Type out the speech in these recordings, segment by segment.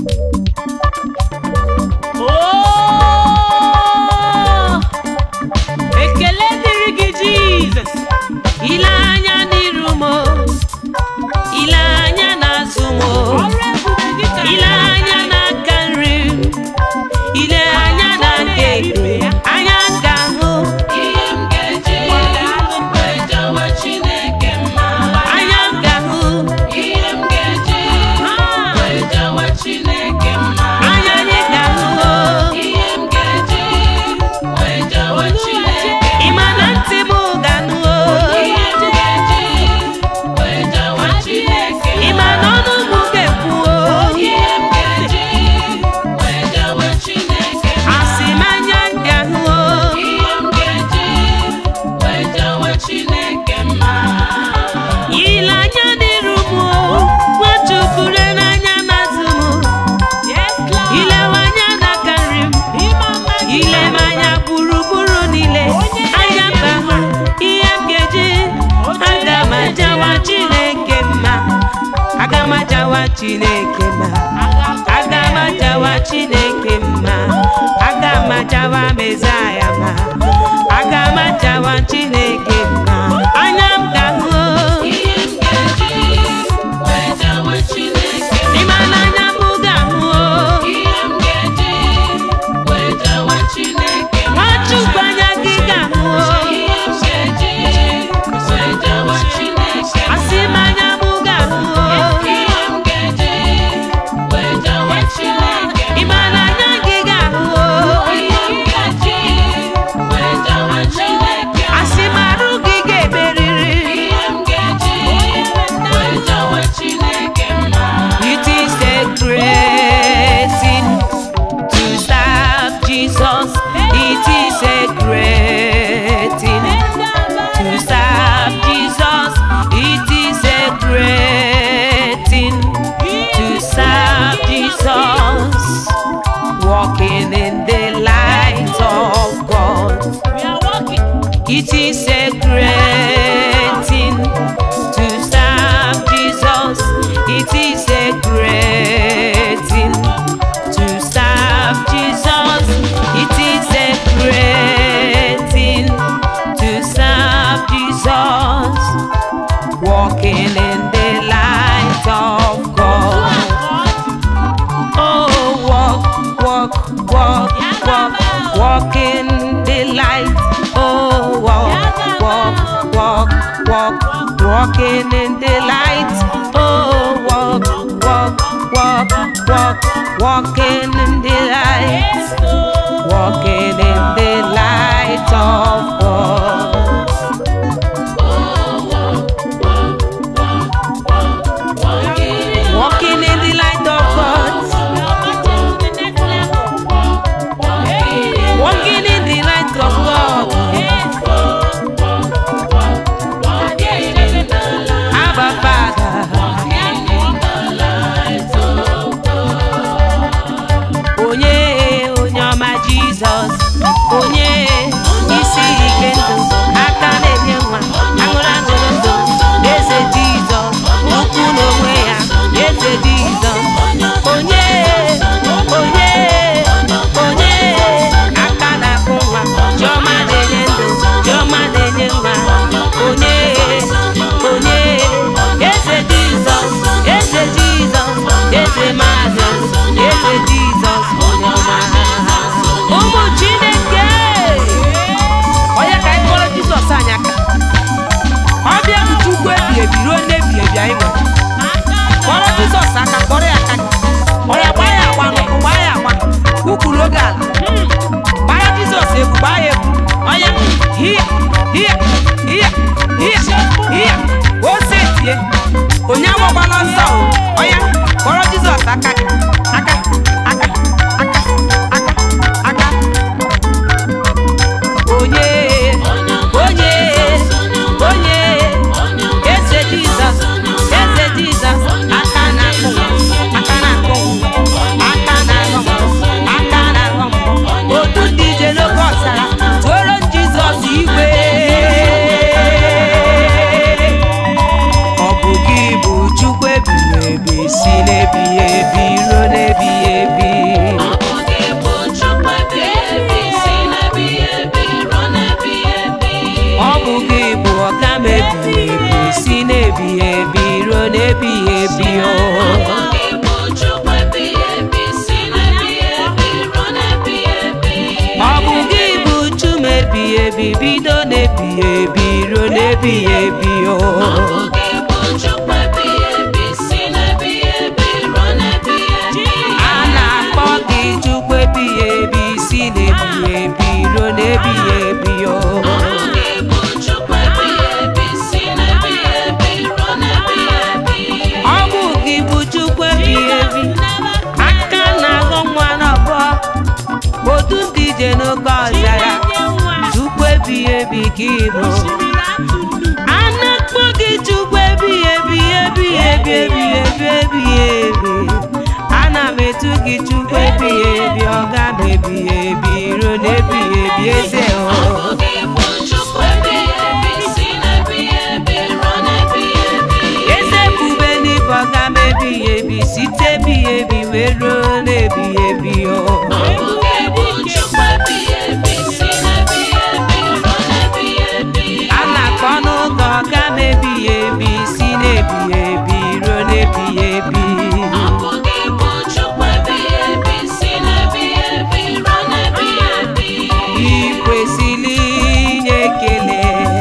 Oh! ekele dịrị gị jizọs ile anya n'iru m o, ile anya n'azụ m o, ile anya n'aka nri m, ile anya na nke ekpe anya ga-ahụ Ihe m ga-eji wee jawa Chineke mma. anya ga-ahụ Ihe m ga-eji wee jawa Chineke mma. anya anyị ga-ahụ o. Ihe m ga-eji wee jawa Chineke ị ma na ntị m ga-anụ o. Ihe m ga-eji wee jawa Chineke ị ma na ọnụ m ga-ekwu o. Ihe m ga-eji wee jawa Chineke asị m anya ga-ahụ o. Ihe m ga-eji wee jawa Chineke mma. ile anya n'iru m o. nwachukwu lee n'anya n'azụ m ilewe anya n'aka nri m ilebe anya gburugburu niile anya mba hụ ihe m ga-eji aga m ajawa chineke mma aga m ajawa chineke mma aga m ajawa chineke mma aga m ajawa mezaya mma aga m ajawa chineke mma anya m ga-ahụ Ihe m ga-eji wee jawa Chineke mma. ịma n'anya m ga-ahụ Ihe m ga-eji wee jawa Chineke mma. nwachukwu anya gị ga-ahụ Ihe m ga-eji wee jawa Chineke mma. asị m anya m ga-ahụ Ihe m ga-eji wee jawa Chineke mma. ịma n'anya gị ga-ahụ Ihe m ga-eji wee jawa Chineke mma. asị m arụ gị ga-emeriri Ihe m ga-eji wee jawa Chineke mma. It is a great thing to serve Jesus. It is a great thing to serve Jesus. It is a great thing to serve Jesus. Walking in the light of God. It is a great thing to serve Jesus. It is a great thing to serve Jesus. It is a great thing to serve Jesus. Walking in the light of God. Oh, walk, walk, walk, walk, walk in the light. Oh, walk, walk, walk, walk, walking in the light. Oh, walk, walk, walk, walk, walking in the light. Walking in the light of God. Walking in the light of God. Walking in the light of God. Abba Father. onye onye ọma jizọs onye isi ike ndụ aka na-enye nwa aṅụrụ aṅụrụ ndụ eze jizọs ukwu n'onwe ya eze jizọs onye onye onye aka na-akụ nwa chiọma na-enye ndụ chiọma na-enye nwa onye onye eze jizọs eze jizọs eze mazị eze jizọs onye ọma ụmụ chineke onye ka anyị kpọrọ jizọs anyị aka ọ bịa bụ chukwu ebi ebi ruo n'ebi ebi anyị nwere kpọrọ jizọs aka kpọrọ ya aka ọya gbaa ya agba n'ụkwụ gbaa ya agba ukwuru oge ala gbaa ya jizọs egwu gbaa ya egwu ọya hia hia hia hia hia ose tie onye agbagbala ọsọ o ọya kpọrọ jizọs aka gị aka aka aka aka aka onye onye onye eze jizọs eze jizọs aka na-akụ aka na-akụ aka na-aghọ aka na-aghọ otu ndị ije n'oge ọzara tụoro jizọs igwe ọ bụ gị bụ chukwu ebighị ebi si n'ebighị ebi ruo n'ebighị bido n'ebighị ebi ruo n'ebighị ebi o Ọ bụ gị bụ Chukwu ebighị ebi, si n'ebighị ebi ruo n'ebighị ebi. a na-akpọ gị Chukwu ebighị ebi si n'ebighị ebi ruo n'ebighị ebi o Ọ bụ gị bụ Chukwu ebighị ebi, si n'ebighị ebi ruo n'ebighị ebi. ọ bụ gị bụ Chukwu ebighị ebi aka na-aghọ nwa n'ọbọ otu ndị ije n'oke ọzara Chukwu ebighị ebi ka ị bụ a na-akpọ gị Chukwu ebighị ebi ebighị ebi ebighị ebi ebighị ebi ana m etu gị Chukwu ebighị ebi ọga m ebighị ebi ruo n'ebighị ebi eze Ọ o bụ gị bụ Chukwu ebighị ebi, si n'ebighị ebi ruo n'ebighị ebi. eze bube n'ibe ọga m ebighị ebi site ebighị ebi wee ruo n'ebighị ebi o Ọ bụ gị bụ Chukwu ebighị ebi, si n'ebighị ebi ruo n'ebighị ebi. a na-akpọ n'ụka ọga m ebighị ebi si n'ebighị ebi ruo n'ebighị ebi Ọ bụ gị bụ Chukwu ebighị ebi, si n'ebighị ebi ruo n'ebighị ebi. ị kwesịrị inye ekele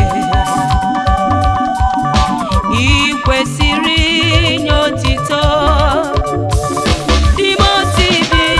ị kwesịrị inye otito Timoti bi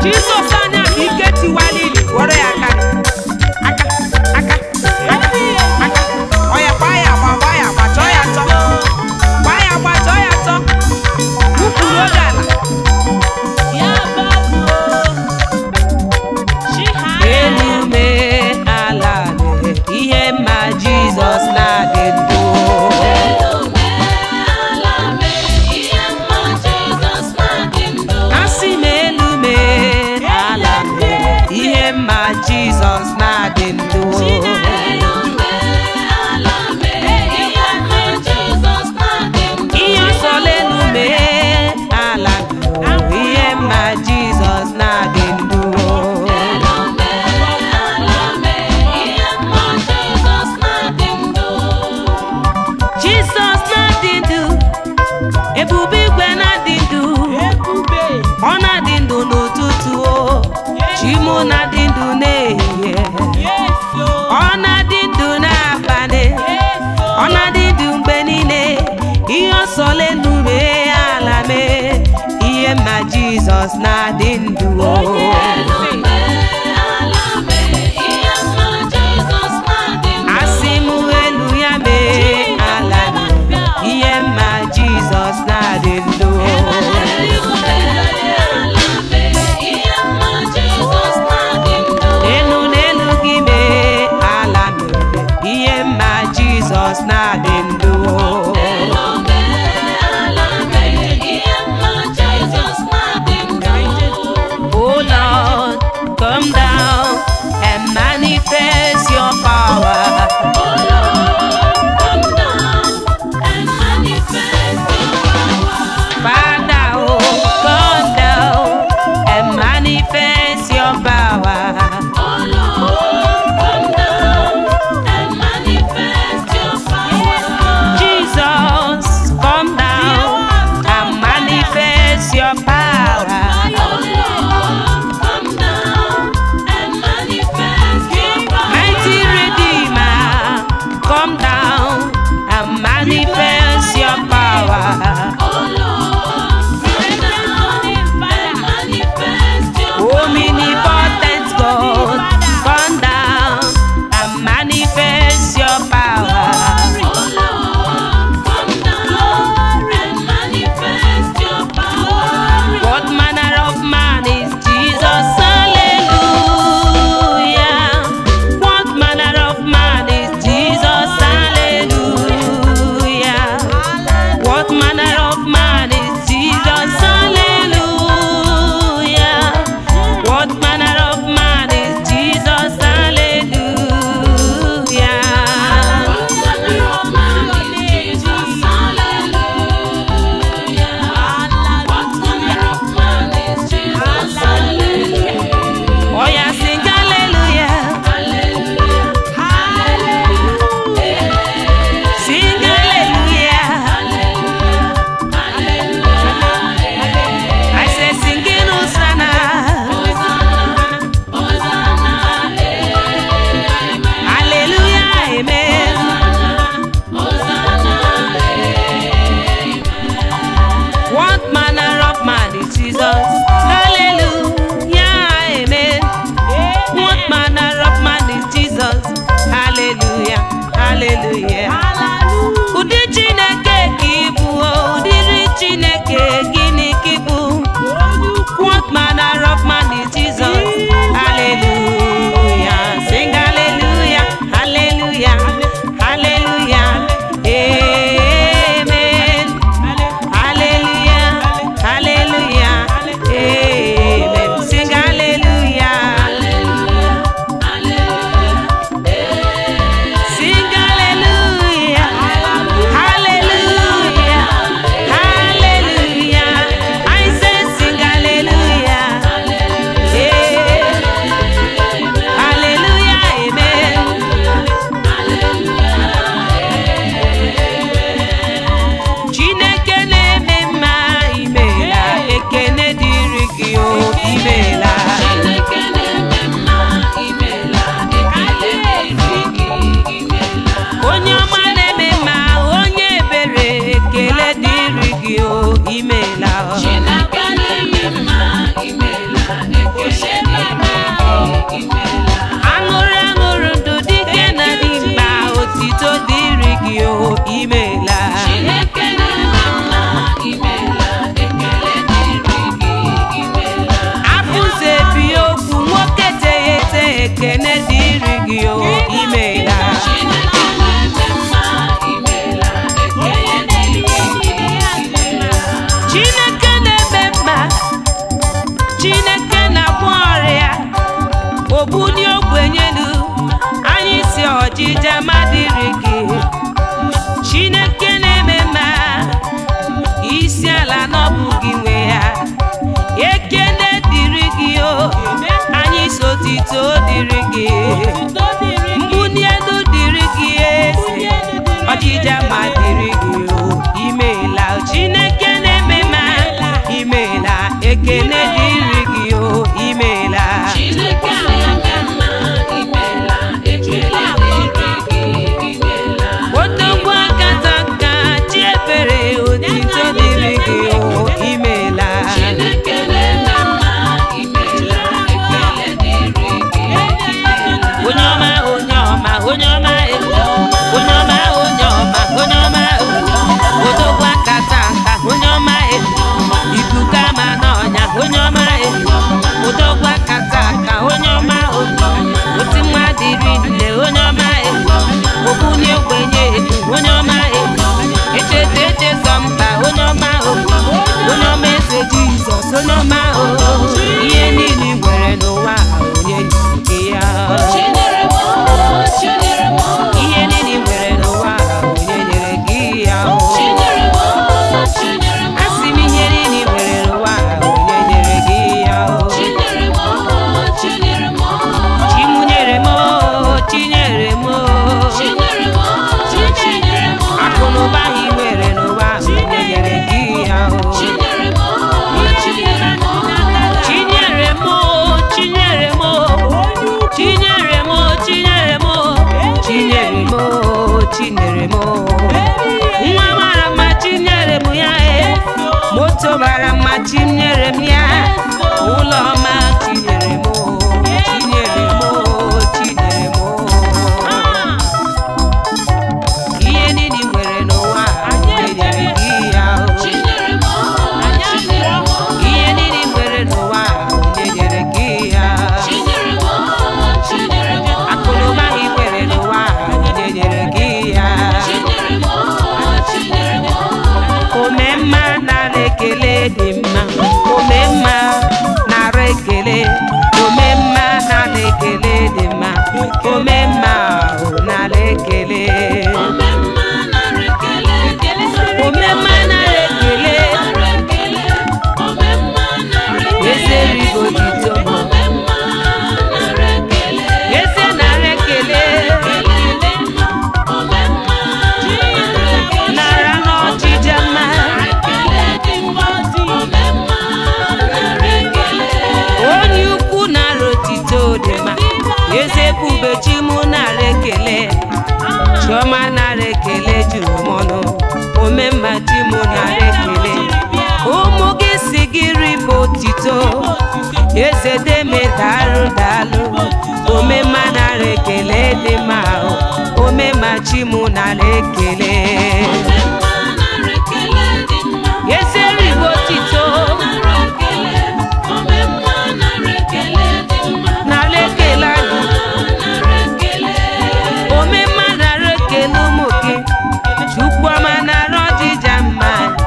Jizọs anya bụ ike tiwala ili were ya aka aka aka aka aka ọ ya gbaa ya agba gbaa ya agba chọọ ya chọ gbaa ya agba chọọ ya chọ wụpụrụ oge ala elu mee ala mee ihe mma Jizọs na-adị ndụ asị m elu mee ala mee ihe mma Jizọs na-adị ndụ ihe ọsọla elu mee ala mee ihe mma Jizọs na-adị ndụ Jizọs na-adị ndụ ebube igwe na-adị ndụ ọ na-adị ndụ n'ụtụtụ o chimụ na-adị ndụ n'ehihie ọ na-adị ndụ n'abalị ọ na-adị ndụ mgbe niile ihe ọsọla elu mee ala mee ihe mma Jizọs na-adị ndụ o asị m elu ya mee ala mee ihe mma Jizọs na-adị ndụ elu n'elu gị mee ala mee ihe mma Jizọs na-adị ndụ Oh Lord, come down and manifest your power. Father, oh, come down and manifest your power. Jesus, come down and manifest your power. Mighty Redeemer, come down and manifest your power. Omnipotent God, come down and manifest your power. What manner of man is Jesus? Hallelujah. What manner of man is Jesus? Hallelujah. What manner of imeela Chineke na-eme mma imeela ekele dịrị gị imeela afụzụ ebi okwu nwoke teghete ekene dịrị gị o imeela Chineke na-eme mma imeela ekele dịrị gị imeela chineke na-eme mma chineke na-agwọ ọrịa ogbuni ogbenyelu anyị si ọjịja madịrị gị chineke na-eme mma isi ala n'ọbụ gị nwe ya ekene dịrị gị o anyị si otito dịrị gị mbuni elu dịrị gị eze ọjịja ma dịrị gị o imeela chineke na-eme mma imeela ekene dịrị gị o imeela Chineke na-eme mma imeela ekele dịrị gị imeela otogbu akata nka chi ebere otito dịrị gị o imeela Chineke na-eme mma imeela ekele dịrị gị imeela onye ọma onye ọma onye ọma e. onye ọma onye ọma onye ọma e. odogwu akata nka onye ọma e. ikuku ama n'ọnya onye ọma e. odogwu akata nka onye ọma o. oti nwa dịrị nne onye ọma e. ogbunye ogbenye edu onye ọma e. echeta echezọ mba onye ọma o. onye ọma eze jizọs onye ọma o. ihe niile i nwere n'ụwa a, onye nyere gị ya Chinyere m chinyere m ihe niile i nwere n'ụwa a, onye nyere gị ya o chinyere m chinyere m asị m ihe niile i nwere n'ụwa a, onye nyere gị ya o chinyere m chinyere m chimunyere m o, chinyere m o. chinyere m chinyere m akụ na ụba i nwere n'ụwa a, onye nyere gị ya o chinyere m chinyere m chinyere m o, chinyere m o. chinyere m o, chinyere m o. chinyere m o, chinyere m o. nwa mara mma chinyere m ya e moto mara mma chinyere m ya ụlọ ọma chinyere m o, chinyere m o, chinyere m o. ihe niile i nwere n'ụwa a, onye nyere gị ya o. chinyere m chinyere m ihe niile i nwere n'ụwa a, onye nyere gị ya chinyere m chinyere m akụnụba i nwere n'ụwa a, onye nyere gị ya chinyere m chinyere m ome mma nara ekele dị mma ome mma nara ekele ome mma nara ekele dị mma ome mma o nara ekele ome mma nara ekele ome mma nara ekele nara ekele ome mma nara ekele eze rigo dito ome mma nara ekele eze nara ekele ekele dị mma ome mma nara ekele nara n'ọchịcha mma ekele dị mma ome mma nara ekele onye ukwu nara otito dị mma eze bubechi mụ nara ekele chiọma nara ekele juru m ọnụ omemma chi mụ nara ekele ụmụ gị si gị rịba otito eze deme daalụ daalụ omemma nara ekele dị mma o. omemma chi mụ nara ekele ome mma nara ekele dị mma eze rịba otito nara ekele ome mma nara ekele dị mma nara ekele anyị nara ekele omemma nara ekele ụmụ gị chukwuọma nara ọjịja mma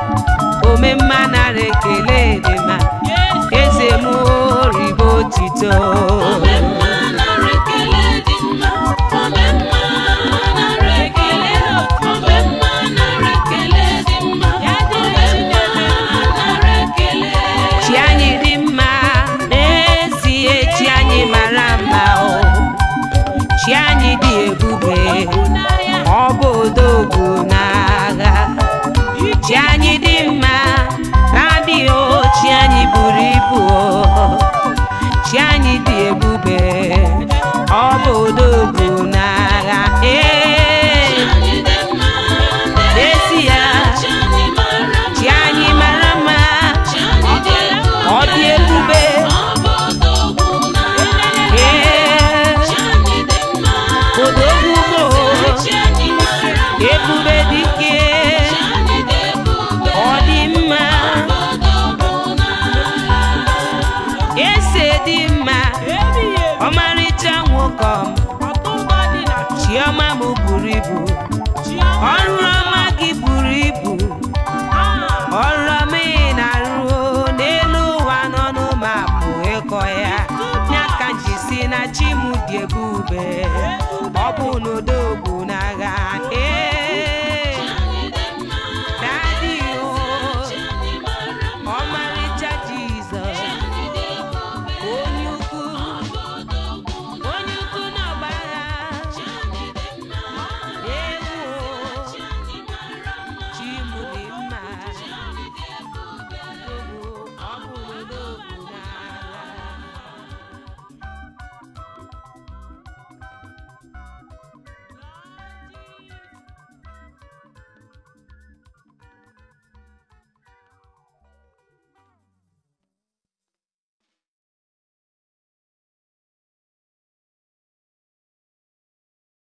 omemma nara ekele dị mma eze m ribe otito ome mma nara ekele dị mma ome mma nara ekele ome mma nara ekele dị mma ome mma nara ekele chi anyị dị mma n'ezie chi anyị mara mma o chi anyị dị ebube ọ bụ odogwu n'agha chi anyị dị mma na-adịghị o chi anyị buru ibu o chi anyị dị ebube ọ bụ odogwu n'agha